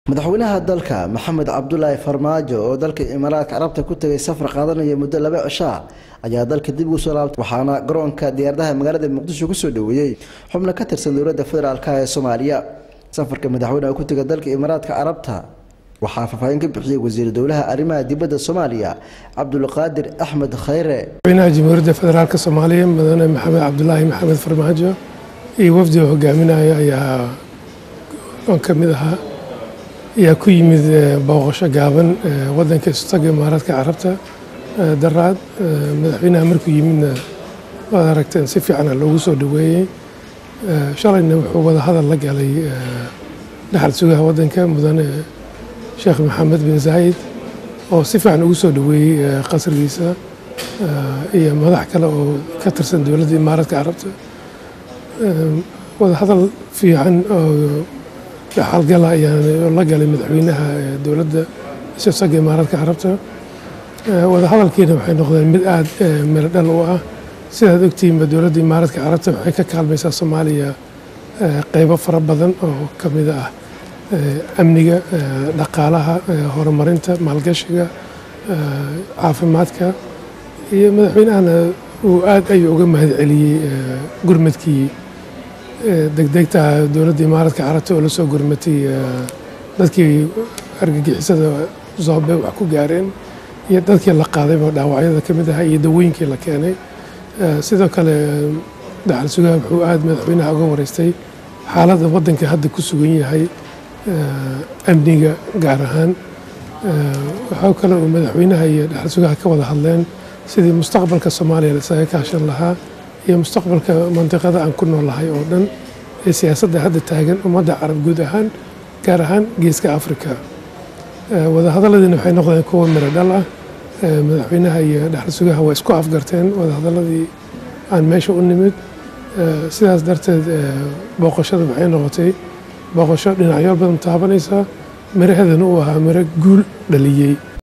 madaxweynaha dalka maxamed cabdulaahi farmaajo oo dalka imaaraadka carabta ku tegay safar qaadanaya muddo laba cishaa ayaa dalka dib ugu soo laabtay waxaana garoonka diyaaradaha magaalada muqdisho kusoo dhoweeyey xubno ka tirsan dowladda federaalk ee soomaaliya safarka madaxweyneha ku tegay dalka imaaraadka carabta waxaa faahfaahin ka bixiyey wasiir dowlaha arrimaha dibadda soomaaliya cabdulqaadir axmed khayre madaxweynaha jamhuuriyadda federaalk soomaaliya mudane maxamed cabdulaahi maxamed farmaajo iyo wafdiga hogaaminaya ayaa oon ka mid ahaa ayaa ku yimid booqasho gaaban wadanka istaga imaaraadka carabta daraad madaxweynaha markuu yimidna waad aragteen si fiicana loogu soo dhoweeyey shalayna wuxuu wada hadal la galay dhaxal sugaha wadanka mudane sheekh maxamed bin zaayid oo si fiican ugu soo dhoweeyey qasrigiisa iyo madax kale oo ka tirsan dowladda imaaraadka carabta wada hadal fiican oo dhaxalgala ayaan la galay madaxweynaha dowladda isaga imaaraadka carabta wada hadalkiina waxay noqdeen mid aada miro dhal u ah sidaad ogtihiinba dowladda imaaraadka carabta waxay ka kaalmaysaa soomaaliya qeybo fara badan oo ka mid ah amniga dhaqaalaha horumarinta maalgashiga caafimaadka iyo madaxweynahana uu aad ayuu uga mahad celiyey gurmadkii degdegta dowladda imaaraadka carabta oo la soo gurmatay dadkii argagixisada zoobe wax ku gaareen iyo dadkii la qaadayba dhaawacyada ka mid ahaa iyo dawooyinkii la keenay sidoo kale dhaxal sugaha wuxuu aada madaxweynaha uga wareystay xaaladda waddanka hadda ku sugan yahay amniga gaar ahaan waxaa kale uu madaxweynaha iyo dhaxal sugaha ka wada hadleen sidii mustaqbalka soomaaliya laisaga kaashan lahaa iyo mustaqbalka mandiqada aan ku noolahay oo dhan ee siyaasadda hadda taagan ummadda carab guud ahaan gaar ahaan geeska afrika wadahadalladiina waxay noqdeen kuwa miro dhal ah madaxweynaha iyo dhaxal sugaha waa isku afgarteen wadahadalladii aan meesha u nimid sidaas darteed booqashada waxay noqotay booqasho dhinacyo badan taabanaysa miraheedana uu ahaa miro guul dhaliyey